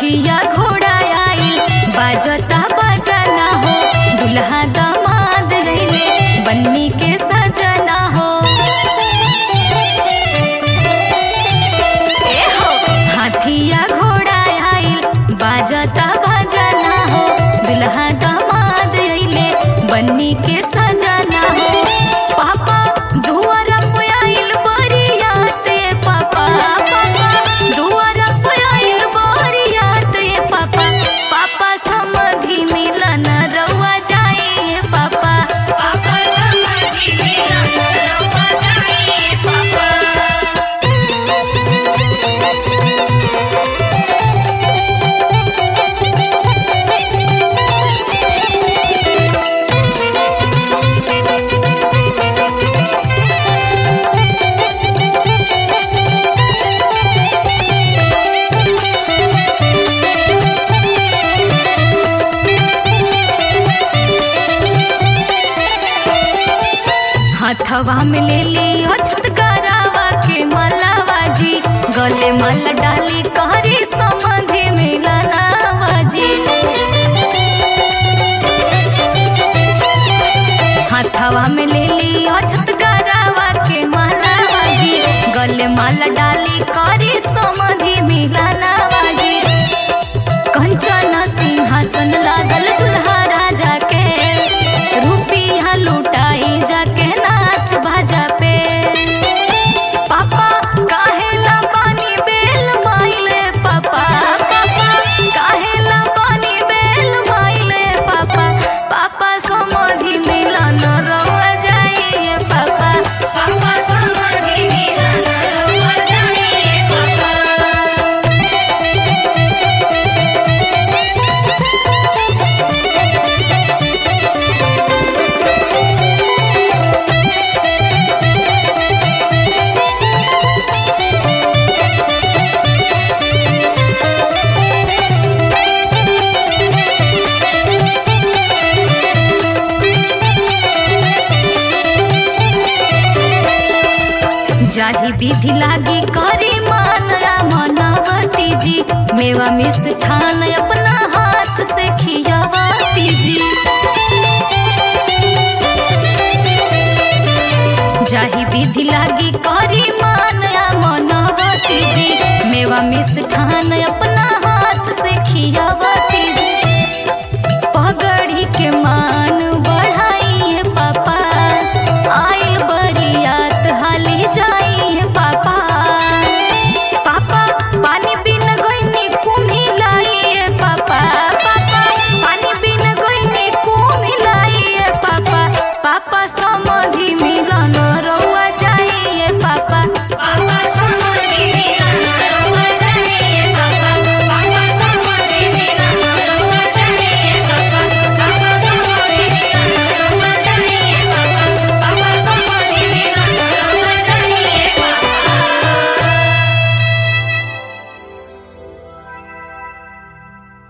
हाथिया घोड़ा आइल बाजता बजना हो दुल्हा दामाद रैले बन्नी के सजना हो ए हो हाथिया घोड़ा आइल बाजता बजना हो दुल्हा दामाद रैले बन्नी के सजना हो पापा दुआरा पे आइल बरियात ए पापा पापा दुआरा पे आइल बरियात ए पापा पापा समधि मिलन रउआ जाए ए पापा पापा समधि मिलन रउआ जाए ए पापा हथवा में ले लियो छुटकारावा के मलावा जी गले माला डाली कहरी समधि मिलनावा जी हथवा में ले लियो छुटकारावा के मलावा जी गले माला डाली करी समधि मिलनावा जी कंचन सिंहासन लागल दुल्हा राजा के रुपिया लुटाई जाके नाच बाजा पे पापा काहेला पानी बेल माइले पापा पापा काहेला पानी बेल माइले पापा पापा समधि मिलन रउआ जाइए पापा पापा समधि मिलन रउआ जाइए पापा जाही विधि लागी करी मानया मनवती जी मेवा मिष्ठान अपना हाथ से खियावती जी जाही विधि लागी करी मानया मनवती जी मेवा मिष्ठान